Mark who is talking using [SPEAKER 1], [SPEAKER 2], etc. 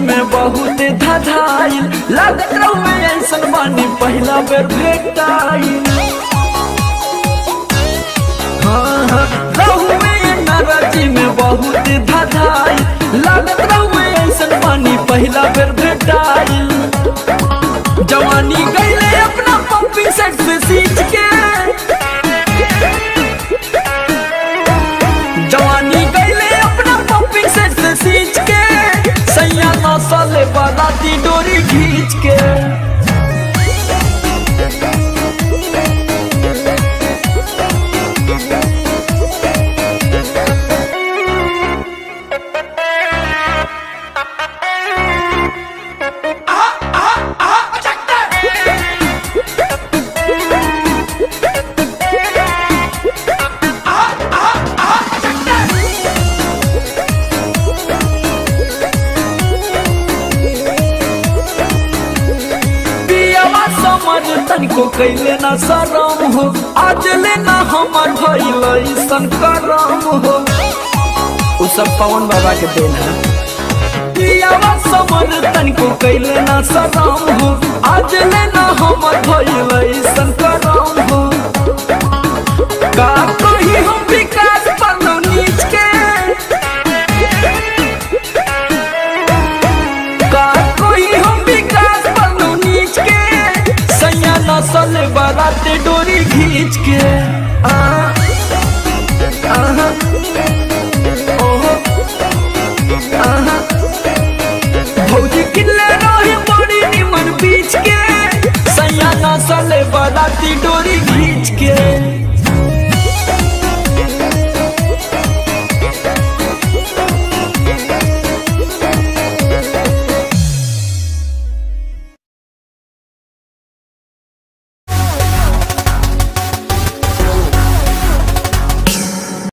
[SPEAKER 1] में बहुत धधाइल लागत रहुए ऐसन बानी पहला बेर भेटाइल हाँ हाँ रहुए नाराजी में बहुत धधाइल लागत रहुए ऐसन बानी पहला बेर भेटाइल जवानी गईले अपना पप्पी सेट से सींच के जवानी गईले अपना पप्पी सेट से सींच के सैया नौसले बाराती डोरी खींच के पियावा समझ तनिको कैले ना शरम हो आज लेना हमर भइल ऐसन करम हो उ सब पवन बाबा के देन है पियावा समझ तनिको कैले ना शरम हो आज लेना हमर भइल ऐसन करम हो का कही हम